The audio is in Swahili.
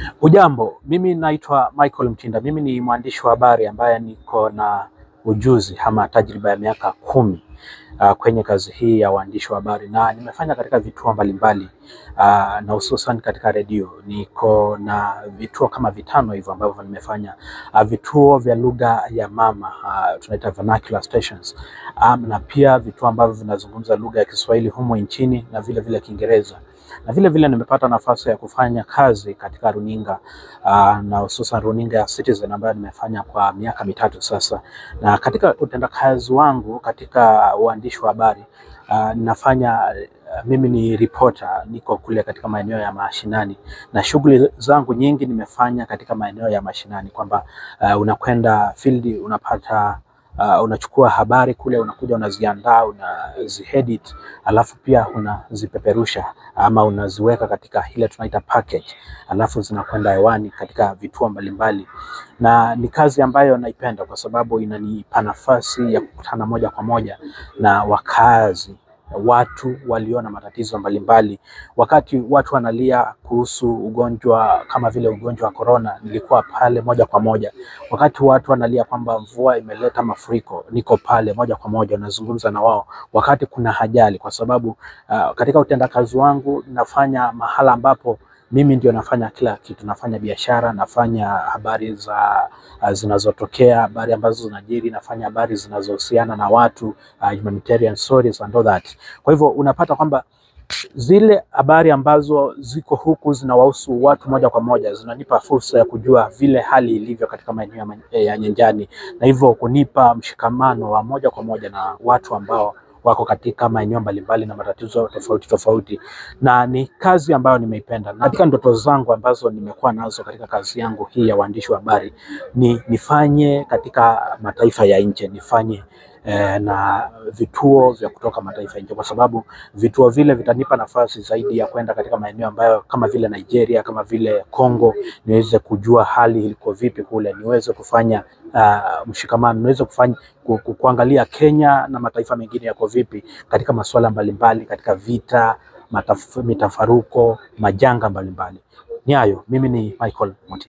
Hujambo, mimi naitwa Michael Mtinda. Mimi ni mwandishi wa habari ambaye niko na ujuzi ama tajriba ya miaka kumi uh, kwenye kazi hii ya uandishi wa habari na nimefanya katika vituo mbalimbali uh, na hususan katika redio. Niko na vituo kama vitano hivyo ambavyo nimefanya uh, vituo vya lugha ya mama uh, tunaita vernacular stations um, na pia vituo ambavyo vinazungumza lugha ya Kiswahili humo nchini na vile vile Kiingereza na vile vile nimepata nafasi ya kufanya kazi katika runinga uh, na hususan runinga ya Citizen ambayo nimefanya kwa miaka mitatu sasa, na katika utendakazi wangu katika uandishi wa habari uh, ninafanya uh, mimi ni reporter, niko kule katika maeneo ya mashinani na shughuli zangu nyingi nimefanya katika maeneo ya mashinani, kwamba uh, unakwenda field unapata Uh, unachukua habari kule, unakuja unaziandaa, unaziedit, alafu pia unazipeperusha ama unaziweka katika ile tunaita package, alafu zinakwenda hewani katika vituo mbalimbali, na ni kazi ambayo naipenda kwa sababu inanipa nafasi ya kukutana moja kwa moja na wakazi watu walio na matatizo mbalimbali. Wakati watu wanalia kuhusu ugonjwa kama vile ugonjwa wa korona, nilikuwa pale moja kwa moja. Wakati watu wanalia kwamba mvua imeleta mafuriko, niko pale moja kwa moja nazungumza na wao. Wakati kuna ajali, kwa sababu uh, katika utendakazi wangu nafanya mahala ambapo mimi ndio nafanya kila kitu, nafanya biashara, nafanya habari za uh, zinazotokea, habari ambazo zinajiri, nafanya habari zinazohusiana na watu uh, humanitarian stories and all that. Kwa hivyo unapata kwamba zile habari ambazo ziko huku zinawahusu watu moja kwa moja, zinanipa fursa ya kujua vile hali ilivyo katika maeneo ya nyanjani, na hivyo kunipa mshikamano wa moja kwa moja na watu ambao wako katika maeneo mbalimbali na matatizo tofauti tofauti, na ni kazi ambayo nimeipenda. Na katika ndoto zangu ambazo nimekuwa nazo katika kazi yangu hii ya uandishi wa habari ni nifanye katika mataifa ya nje, nifanye eh, na vituo vya kutoka mataifa nje, kwa sababu vituo vile vitanipa nafasi zaidi ya kwenda katika maeneo ambayo kama vile Nigeria, kama vile Congo, niweze kujua hali iliko vipi kule, niweze kufanya uh, mshikamano, niweze kufanya ku, ku, kuangalia Kenya na mataifa mengine yako vipi katika masuala mbalimbali, katika vita, mataf, mitafaruko, majanga mbalimbali. Ni hayo. Mimi ni Michael Moti.